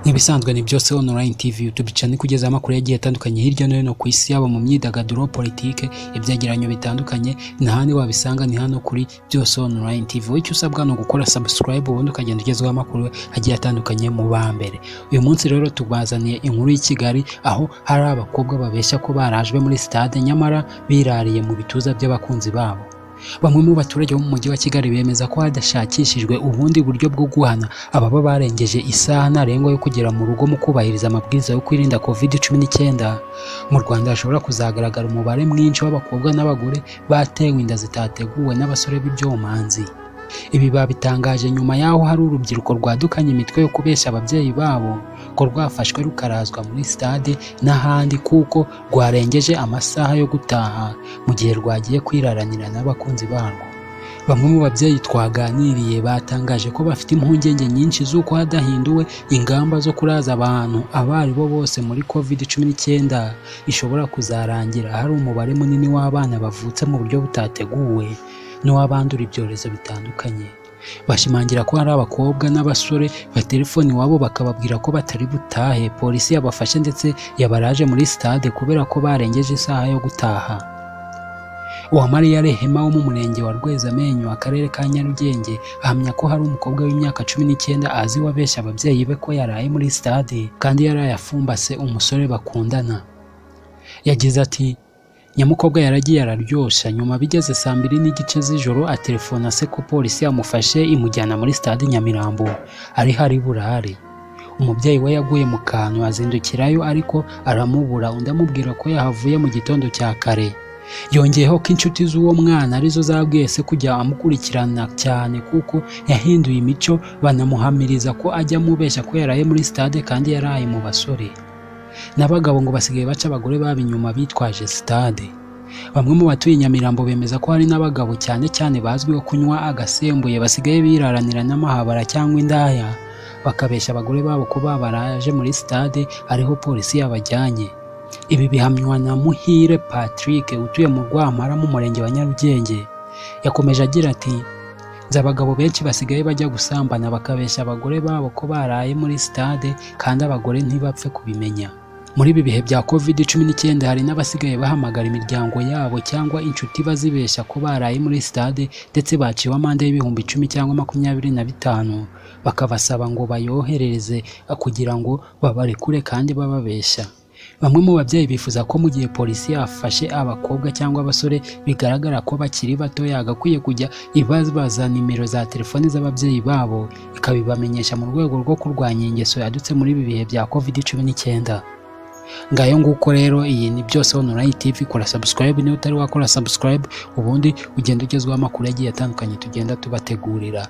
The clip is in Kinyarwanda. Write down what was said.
Nk'ibisanzwe ni byose online tv tubicana ikugezaho amakuru yagiye atandukanye hirya no hino ku isi yaba mu myidagaduro, politike, ibyegeranyo bitandukanye ntahandi wabisanga ni hano kuri byose online tv wowe icyo usabwa ni ugukora subscribe ubundi ukagenda ugezwaho amakuru agiye atandukanye mu ba mbere. Uyu munsi rero tubazaniye inkuru y'i Kigali aho hari abakobwa babeshya ko barajwe muri stade nyamara birariye mu bituza by'abakunzi babo. Bamwe mu baturage bo mu mujyi wa Kigali bemeza ko hadashakishijwe ubundi buryo bwo guhana ababa barengeje isaha ntarengwa yo kugera mu rugo mu kubahiriza amabwiriza yo kwirinda covid cumi n'icyenda. Mu Rwanda hashobora kuzagaragara umubare mwinshi w'abakobwa n'abagore batewe inda zitateguwe n'abasore b'ibyomanzi. Ibi babitangaje nyuma y'aho hari urubyiruko rwadukanye imitwe yo kubeshya ababyeyi babo ko rwafashwe rukarazwa muri stade n'ahandi kuko rwarengeje amasaha yo gutaha mu gihe rwagiye kwiraranira n'abakunzi barwo. Bamwe mu babyeyi twaganiriye batangaje ko bafite impungenge nyinshi z'uko hadahinduwe ingamba zo kuraza abantu abo ari bo bose muri covid cumi n'icyenda ishobora kuzarangira hari umubare munini w'abana bavutse mu buryo butateguwe n'uw'abandura ibyorezo bitandukanye bashimangira ko hari abakobwa n'abasore batelefoni iwabo bakababwira ko batari butahe polisi yabafashe ndetse yabaraje muri stade kubera ko barengeje isaha yo gutaha uwamariya rehema wo mu murenge wa rwezamenyo akarere ka nyarugenge ahamya ko hari umukobwa w'imyaka cumi n'icyenda azi wabeshya ababyeyi be ko yaraye muri stade kandi yaraye afumbase umusore bakundana yagize ati nyamukobwa yaragiye araryoshya nyuma bigeze saa mbiri n'igice z'ijoro atelefona se ko polisi yamufashe imujyana muri stade nyamirambo ari hari burare umubyeyi we yaguye mu kantu azindukirayo ariko aramubura undi amubwira ko yahavuye mu gitondo cya kare yongeyeho ko inshuti z'uwo mwana arizo zabwiye se kujya amukurikirana cyane kuko yahinduye imico banamuhamiriza ko ajya amubeshya ko yaraye muri stade kandi yaraye mu basore n'abagabo ngo basigaye baca abagore baba inyuma bitwaje stade bamwe mu batuye nyamirambo bemeza ko hari n'abagabo cyane cyane bazwiho kunywa agasembuye basigaye biraranira n'amahabara cyangwa indaya bakabeshya abagore babo ko babaraje muri stade ariho polisi yabajyanye ibi bihamywa na muhire patrick utuye mu rwamara mu murenge wa nyarugenge yakomeje agira ati nzi abagabo benshi basigaye bajya gusambana bakabeshya abagore babo ko baraye muri stade kandi abagore ntibapfe kubimenya muri ibi bihe bya covid cumi n'icyenda hari n'abasigaye bahamagara imiryango yabo cyangwa inshuti bazibeshya ko baraye muri stade ndetse baciwe amande y'ibihumbi icumi cyangwa makumyabiri na bitanu bakabasaba ngo bayoherereze kugira ngo babarekure kandi bababeshya bamwe mu babyeyi bifuza ko mu gihe polisi yafashe abakobwa cyangwa abasore bigaragara ko bakiri bato yagakwiye kujya ibabaza nimero za telefoni z'ababyeyi babo ikabibamenyesha mu rwego rwo kurwanya ingeso yadutse muri ibi bihe bya covid cumi n'icyenda ngayo nguko rero iyi ni byose online tv kora subscribe niba utari wakora subscribe ubundi ugenda ugezwaho amakuru agiye atandukanye tugenda tubategurira